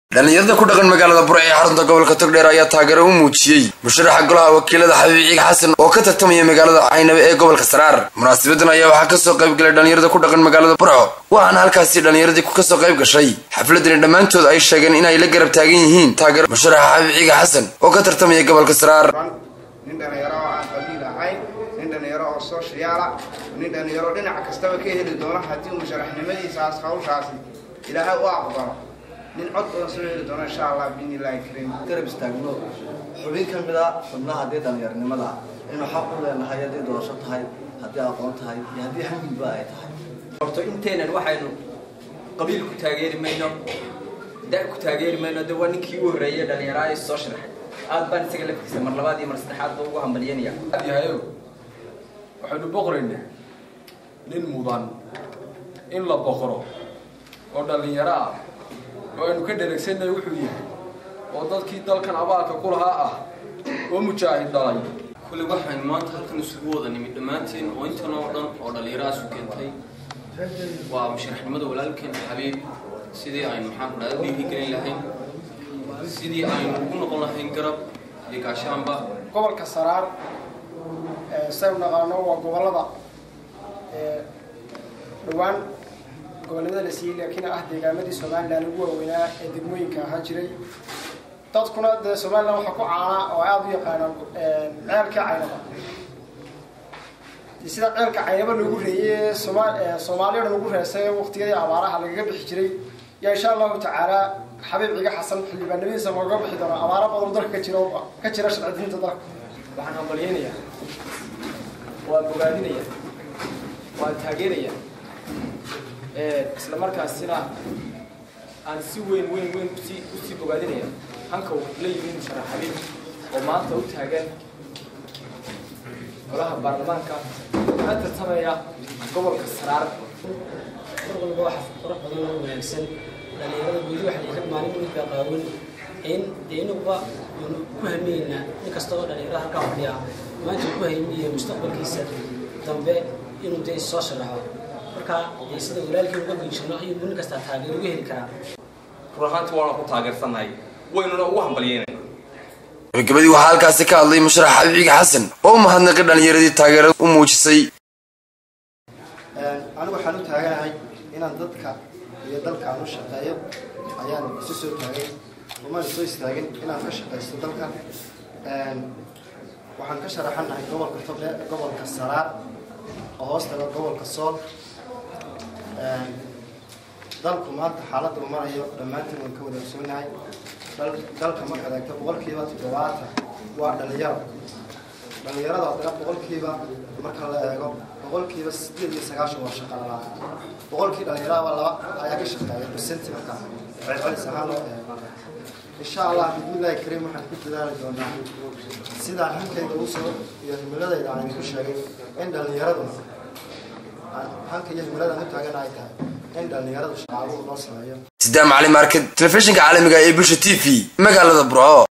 dhallinyarada ku dhaqan magaalada burc ee xarunta gobolka togdheer ayaa taageero u muujiyey musharaxa golaha wakiilada xabiib ciig xasan oo ka tartamaya magaalada caynabe ee gobolka saraar munaasabadan ayaa waxaa kasoo qayb galay dhallinyarada ku dhaqan magaalada burco waxaana halkaasi dhallinyaradii kasoo qayb gashay xafladani dhammaantood ay sheegeen inay la garab taagan yihiin taageero musharaxa xabiib ciig xasan oo ka tartamaya gobolka saraar nin dhalinyaro oo aan qabiil ahayn nin dhalinyaro oo sooshiyaala nin dhalinyaro dhinac kastaba ka heli doono haddii musharaxnimadiisaas hawshaasi ilaahay u aqbalo nin cod badan soo heli doono insha allah biidnillahi kariim garab istaagno xubin ka mid a xubnaha haddii dhallinyarnimada inuu xaq u leenahay haddii doorasho tahay haddii aqoon tahay iyo haddii xamilba ay tahay horto inteenan waxaynu qabiil ku taageeri mayno da ku taageeri mayno de waa ninkii u horreeyay dhallinyaraa is soo sharaxay aad baan isaga laftiisa mar labaad iyo mar saddexaad ba ugu hambalyanaya yahayo waxaynu boqoraynaa nin mudan in la boqro oo dhallinyaro ah oo aynu ka dheregsanay wuxuu yahay oo dadkii dalkan abaalka ku lahaa ah oo mujaahid dhalay kulli waxaynu maanta halkan isugu wada nimid dhammaanteen oo intan oo dhan oo dhallinyarahaasu keentay waa musharaxnimada walaalkeen xabiib sidii aynu maxaan ku dhahda dhiirigelin lahayn sidii aynu ugu noqon lahayn garab iyo gaashaanba gobolka saraar saynu naqaano waa gobolada dhowaan gobolnimada la siiyey laakiin ah deegaamadii somalilan ugu waaweynaa ee degmooyinka ahaan jiray dadkuna dee somalilan waxaa ku caanaa oo aada u yaqaanaan ceelka caynaba sida ceelka caynaba loogu reeyey soma soomaaliya dhan ugu reesay waqtiyadii abaaraha lagaga bixi jiray yaa insha allahu tacaala xabiib ciga xasan xildhibaanimadiisa looga bixi doono abaaro badan dalka ka jira ka jira sharci-diinta dalka waxaan hambalyaynayaa waan bogaadinaya waan taageeraya isla markaasina aan si weyn weyn weyn usii usii bogaadinaya hanka uu la yimid musharax xabiib oo maanta u taagan golaha baarlamaanka kana tartamaya gobolka saraar mar walba waxa qurux badan oo wanaagsan dhalinyarada weli waxay ka maalin weynka qaawan in dee inuba aynu ku hamiyeynaa in kasta oo dhalinyarada halkaa fadhiya maanta ku haymiye mustaqbalkiisa dambe inuu dee soo sharaxo marka dee sida walaalkii uga geeshano ayuu nin kastaa taageero uga heli karaa run ahaantii waana ku taageersannahay waynuna ugu hambalyeynay gabagabadii waxaa halkaasi ka hadlay musharax xabiib ciig xasan oo mahadnaqay dhallinyaradii taageerada u muujisay anigu waxaan u taaganahay inaan dadka iyo dalkaan u shaqeeyo ayaan isu soo taagay umaan soo istaagin inaan ka shaqaysto dalkan waxaan ka sharaxanahay gobolka togdhe gobolka saraar oo hoos taga gobolka sool dalku maanta xaaladda uu marayo dhammaantiin waan ka wadaagsoonnahay dalka markaad eegto boqolkiiba toddobaatan waa dhalinyaro dhalinyarada haddana boqolkiiba marka la eego boqolkiiba sideed iyo sagaashan waa shaqa la-aan boqolkii dhalinyaraba laba ayaa ka shaqeeya percenti marka celcelis ahaan loo eego insha allah bismillahi kariim waxaan ku dadaali doonaa sidaan hankayga usoo iyo himiladayda aan idinku sheegay in dhalinyaradu hanka iyo himilada u taagan ay tahay in dhalinyaradu shaqaaluhu loo sameeyo sidaa macalin market telefishinka caalamiga ee bulsha t v magaalada burco